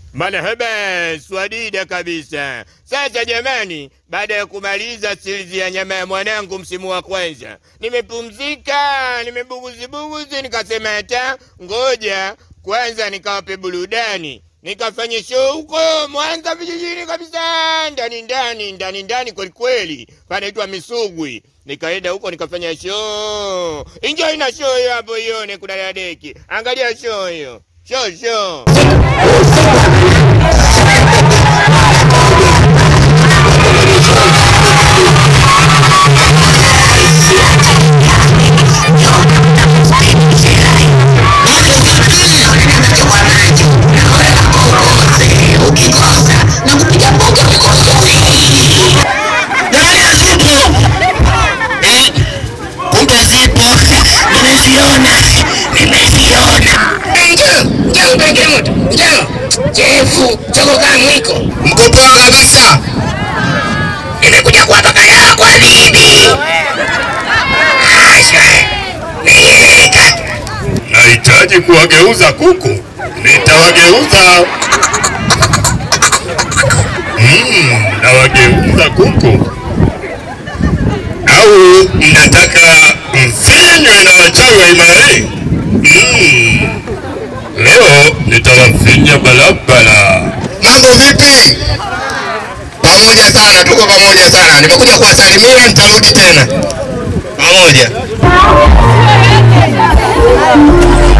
Marhaba, swadida kabisa. Sasa jamani, baada ya kumaliza silizi ya nyama ya mwanangu msimu wa kwanza, nimepumzika, nimebuguzibuguzi, nikasema hata ngoja kwanza nikawape burudani, nikafanya show huko Mwanza vijijini kabisa, ndani ndani ndani ndani kweli kweli, panaitwa Misugwi. Nikaenda huko nikafanya show. Enjoy na show hiyo hapo, ione kuna dadeki. Angalia show hiyo, show show. Kumbe zipo, nimeziona, nimeziona. Njoo, njoo mpeke moto, njoo. Chefu, choko kama mwiko. Mko poa kabisa. Nimekuja kuwapa kalaa kwa bibi. Asha, nieleka. Nahitaji kuwageuza kuku, nitawageuza. Mm, nawageuza kuku. Au mnataka mfinywe na wachawi wa Imarei? Mm, leo nitawafinya barabara. Mambo vipi? Pamoja sana, tuko pamoja sana. Nimekuja kuwasalimia, nitarudi tena. Pamoja.